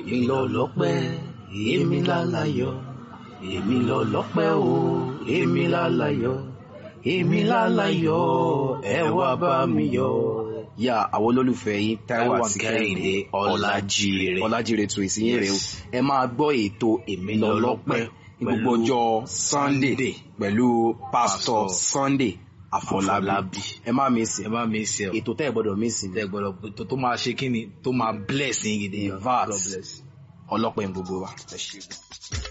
èmi lọ lọ́pẹ́ èmi lálayọ̀ èmi lọ lọ́pẹ́ o èmi lálayọ̀ èmi lálayọ̀ ẹ wá bá mi yọ̀. yà àwọn olólùfẹ́ yín Táíwò àti Kẹ́hìndé Ọlájíire Ọlájíire tún ìsinyìí rèé o ẹ máa gbọ́ ètò èmi lọ lọ́pẹ́ ní gbogbo ọjọ́ Sunday pẹ̀lú Pastor Sunday Àfọlábí ẹ má mi sìn ẹ má mi ṣe ọ ètò tẹ́ ẹ gbọ́dọ̀ mí sìn tẹ gbọ́dọ̀ tó tó máa ṣe kí ni tó máa bless yín gidi vat God bless. ọlọ́pẹ́ ń gbogbo wa ẹ ṣe.